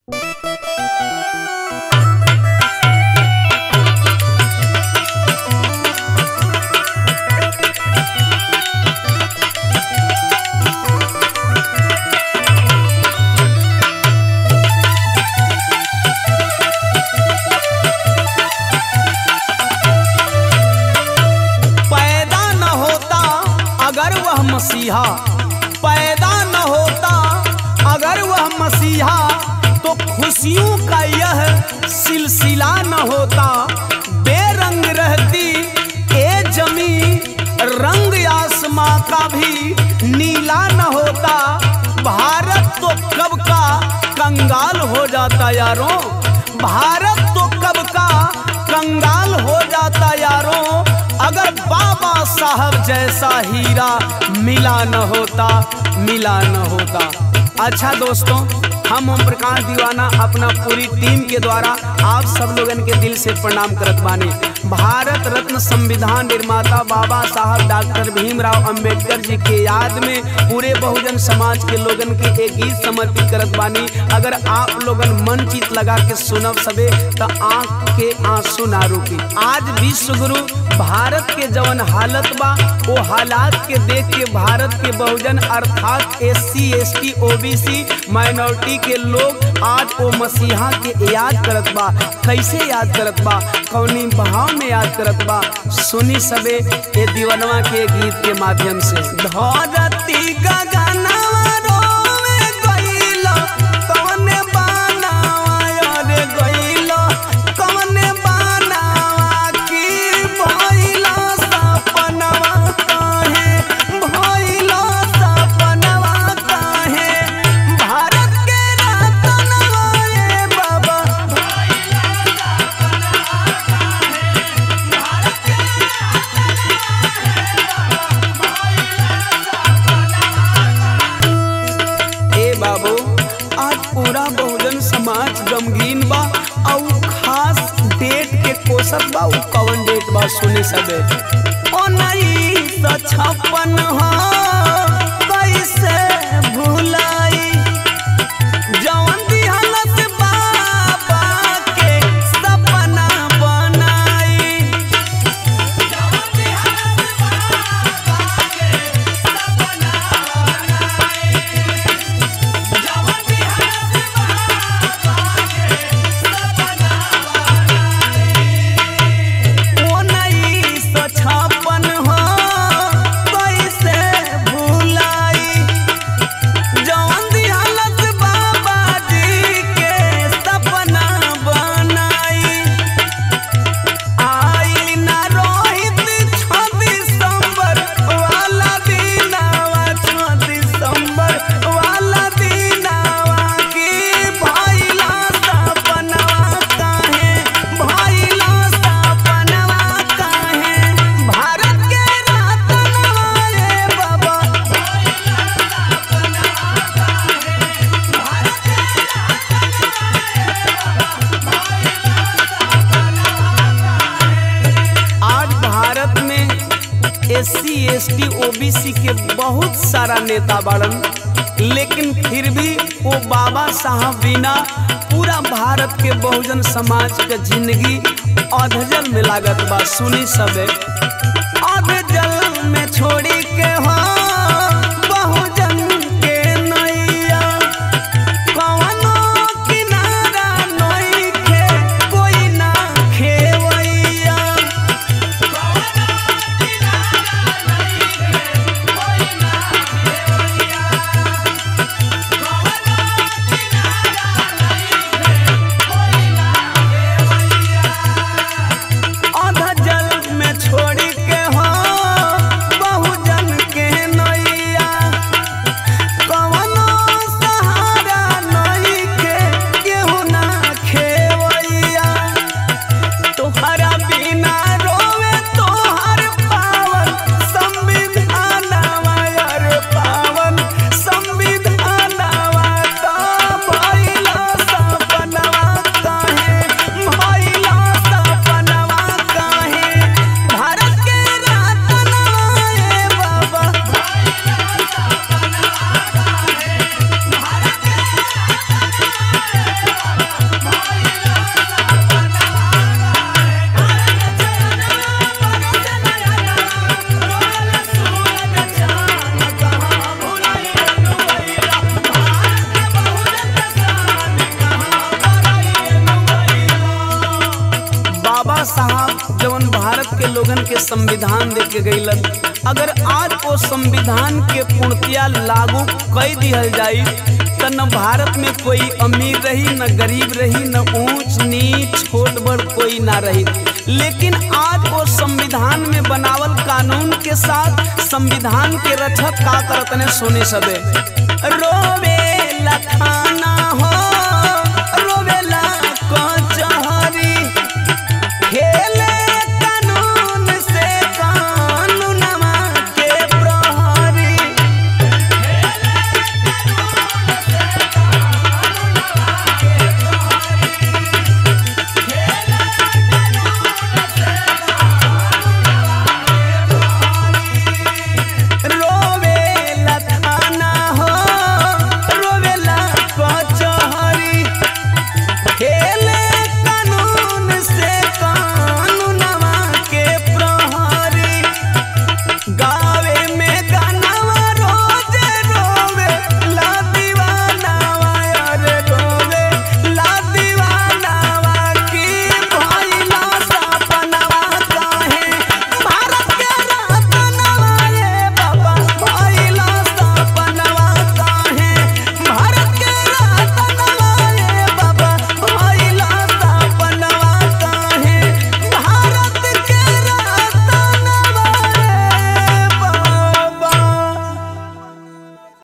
पैदा न होता अगर वह मसीहा पैदा न होता अगर वह मसीहा तो खुशियों का यह सिलसिला न होता बेरंग रहती ए जमी रंग आसमां का भी नीला न होता भारत तो कब का कंगाल हो जाता यारों भारत तो कब का कंगाल हो जाता यारों अगर बाबा साहब जैसा हीरा मिला न होता मिला न होता अच्छा दोस्तों हम ओम प्रकाश दीवाना अपना पूरी टीम के द्वारा आप सब लोगन के दिल से प्रणाम करत बानी भारत रत्न संविधान निर्माता बाबा साहब डॉक्टर भीमराव अंबेडकर जी के याद में पूरे बहुजन समाज के लोगन के एक गीत समर्पित करत बानी अगर आप लोगन मन चित लगा के सुनब सबे तो आंख के आंसू ना रुकी आज विश्व गुरु भारत के जवन हालत बा वो हालात के देख के भारत के बहुजन अर्थात S C S T OBC minority के लोग आज वो मसीहा के याद करत बा कैसे याद करत बा कौनी भाव में याद करत बा सुनी सबे ये दीवनवा के गीत के माध्यम से धरती गगनवा रोवे गइल, कवने बानावा रे गइल, कवने बानावा की भइल सपनवा काहे, भइल सपनवा काहे, भारत के रतनवा ए बाबा ए बाबू आज पूरा बहुजन समाज गमगीन बा और खास डेट के कोसत बा उ कवन डेट बा सुने सबे ओ नहीं सौ छप्पन हो कैसे भुलाई जवन दिहलस बाबा के सपना बनाई उन्नीस सौ छप्पन हो कैसे भुलाई जवन दिहलस बाबा जी के सपना बनाई आई ना रोहित छ दिसंबर वाला दिनावा छ दिसंबर वाला दिनावा की भइला सपनवा काहे भइला सपनवा काहे भारत के रतनवा ए बाबा आज भारत में S C S T O B C के बहुत सारा नेता बाड़न लेकिन फिर भी वो बाबा साहब बिना पूरा भारत के बहुजन समाज के जिंदगी अधजल में लागत बा सुनी सबे अधजल में छोड़ी के हो बहुजन के नैया कवनो किनारा नइखे कोई ना खेवैया अध जल में छोड़ी के हो बहुजन के भारत के लोगन के संविधान दे के गईलन अगर आज वो संविधान के पूर्णतिया लागू कई दिहल जाई तो न भारत में कोई अमीर रही न गरीब रही न ऊंच नीच छोट बड़ कोई ना रही लेकिन आज वो संविधान में बनावल कानून के साथ संविधान के रक्षक का करत ने सोने सबे रोवे लखा